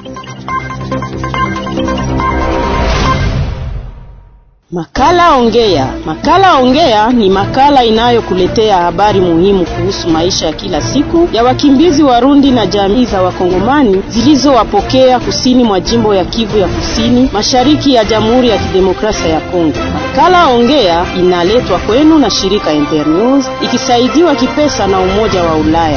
Makala Ongea. Makala Ongea ni makala inayokuletea habari muhimu kuhusu maisha ya kila siku ya wakimbizi Warundi na jamii za Wakongomani zilizowapokea kusini mwa jimbo ya Kivu ya Kusini, mashariki ya Jamhuri ya Kidemokrasia ya Kongo. Makala Ongea inaletwa kwenu na shirika Internews ikisaidiwa kipesa na Umoja wa Ulaya.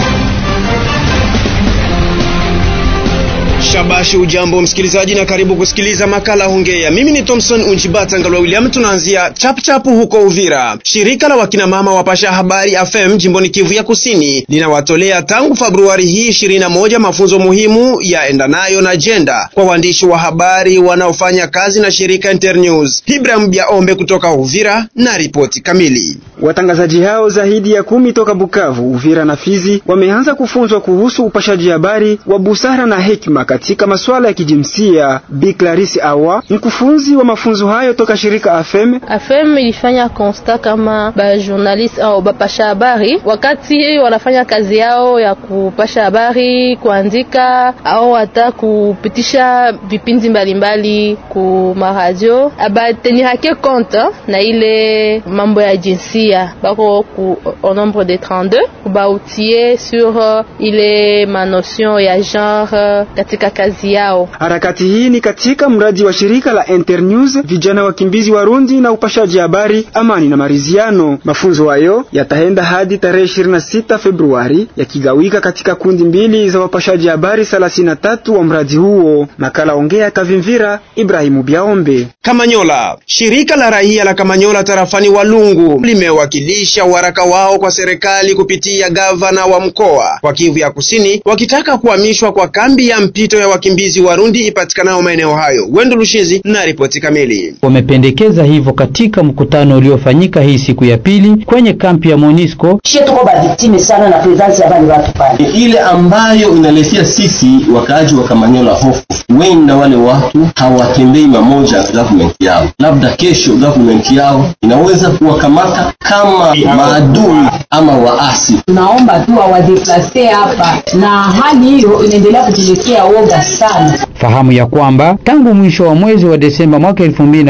Shabashi, ujambo msikilizaji, na karibu kusikiliza makala Hongea. Mimi ni Thompson Unjibata Ngalwa William. Tunaanzia chapchapu huko Uvira. Shirika la wakinamama wapasha habari FM jimboni Kivu ya Kusini linawatolea tangu Februari hii 21 mafunzo muhimu yaendanayo na jenda kwa waandishi wa habari wanaofanya kazi na shirika Internews. Ibrahim Biaombe kutoka Uvira na ripoti kamili. Watangazaji hao zaidi ya kumi toka Bukavu, Uvira na Fizi wameanza kufunzwa kuhusu upashaji habari wa busara na hekima katika masuala ya kijinsia. Bi Clarisse Awa, mkufunzi wa mafunzo hayo toka shirika AFEM. AFEM ilifanya constat kama ba journalist au bapasha habari wakati wanafanya kazi yao ya kupasha habari, kuandika au hata kupitisha vipindi mbalimbali ku maradio, abatenirake compte na ile mambo ya jinsia bako ku au nombre de 32 kubautie sur ile manotion ya genre katika kazi yao. Harakati hii ni katika mradi wa shirika la Internews, vijana wakimbizi Warundi na upashaji habari, amani na maridhiano. Mafunzo hayo yataenda hadi tarehe 26 Februari, yakigawika katika kundi mbili za wapashaji habari 33 wa mradi huo. Makala Ongea Kavimvira, Ibrahimu Biaombe. Kamanyola, shirika la raia la Kamanyola tarafani Walungu limewakilisha waraka wao kwa serikali kupitia gavana wa mkoa wa Kivu ya Kusini wakitaka kuhamishwa kwa kambi ya mpito ya wakimbizi Warundi ipatikanayo maeneo hayo. Wendo Lushizi na ripoti kamili. Wamependekeza hivyo katika mkutano uliofanyika hii siku ya pili kwenye kampi ya Monisco. Shie tuko baviktime sana na presence ya bali watu pale, ile ambayo inaletea sisi wakaaji wa Kamanyola hofu. Wenda wale watu hawatembei mamoja government yao, labda kesho government yao inaweza kuwakamata kama maadui ama waasi. Tunaomba tu awadeplase hapa, na hali hiyo inaendelea kutuletea woga sana. Fahamu ya kwamba tangu mwisho wa mwezi wa Desemba mwaka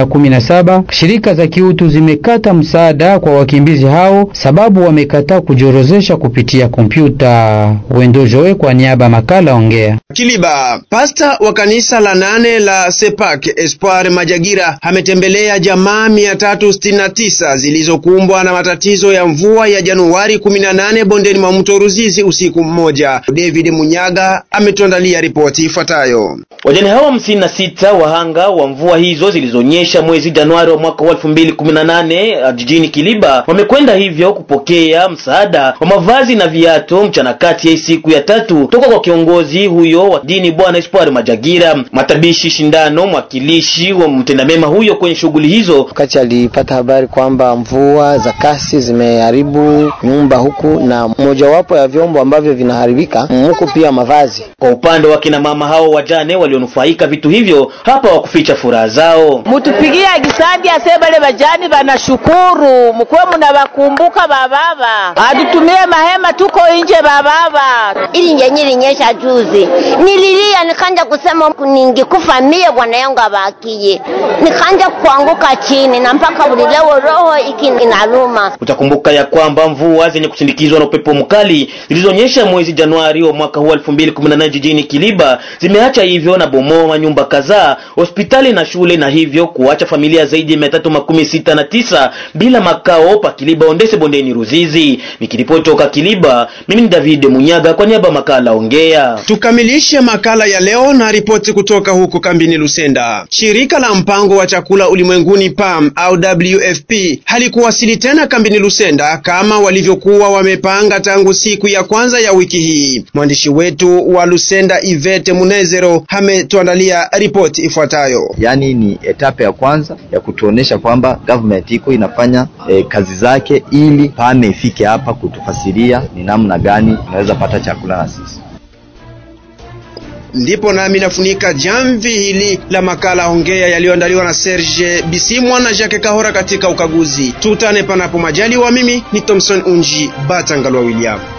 2017 shirika za kiutu zimekata msaada kwa wakimbizi hao sababu wamekataa kujiorozesha kupitia kompyuta. Wendo Joe kwa niaba ya makala Ongea. Kiliba, pasta wa kanisa la nane la Sepak Espoir Majagira ametembelea jamaa 369 zilizokumbwa na matatizo ya mvua ya Januari 18 bondeni mwa mto Ruzizi usiku mmoja. David Munyaga ametuandalia ripoti ifuatayo. Wajane hao hamsini na sita wahanga wa mvua hizo zilizonyesha mwezi Januari wa mwaka wa elfu mbili kumi na nane jijini Kiliba wamekwenda hivyo kupokea msaada wa mavazi na viatu mchana kati ya siku ya tatu toka kwa kiongozi huyo wa dini Bwana Espoir Majagira. Matabishi Shindano, mwakilishi wa mtendamema huyo kwenye shughuli hizo, wakati alipata habari kwamba mvua za kasi zimeharibu nyumba huku na mojawapo ya vyombo ambavyo vinaharibika huku pia mavazi. Kwa upande wa kina mama hao wajane walionufaika vitu hivyo hapa wakuficha furaha zao. mutupigia gisandi ase bale bajani banashukuru mkuwe munabakumbuka bababa atutumie mahema tuko nje bababa ili nje nyilinyesha juzi nililia nikanja kusema ningikufa mie bwana yangu abakiye nikanja kuanguka chini na mpaka buli leo roho iki inaluma utakumbuka ya kwamba mvua zenye kusindikizwa na upepo mkali zilizonyesha mwezi Januari wa mwaka huu 2018 jijini Kiliba zimeacha hivyo na bomoa nyumba kadhaa, hospitali na shule, na hivyo kuacha familia zaidi ya mia tatu makumi sita na tisa bila makao pa Kiliba Ondese bondeni Ruzizi. Nikiripoti toka Kiliba, mimi ni David Munyaga kwa niaba makala Ongea. Tukamilishe makala ya leo na ripoti kutoka huko kambini Lusenda. Shirika la mpango wa chakula ulimwenguni PAM au WFP halikuwasili tena kambini Lusenda kama walivyokuwa wamepanga tangu siku ya kwanza ya wiki hii. Mwandishi wetu wa Lusenda Ivete Munezero ametuandalia ripoti ifuatayo. Yaani ni etape ya kwanza ya kutuonesha kwamba government iko inafanya e, kazi zake ili pame ifike hapa kutufasiria ni namna gani tunaweza pata chakula na sisi. Ndipo nami nafunika jamvi hili la makala Ongea yaliyoandaliwa na Serge Bisimwa na Jacques Kahora katika ukaguzi. Tutane panapo majaliwa. Mimi ni Thompson Unji Batangalwa William.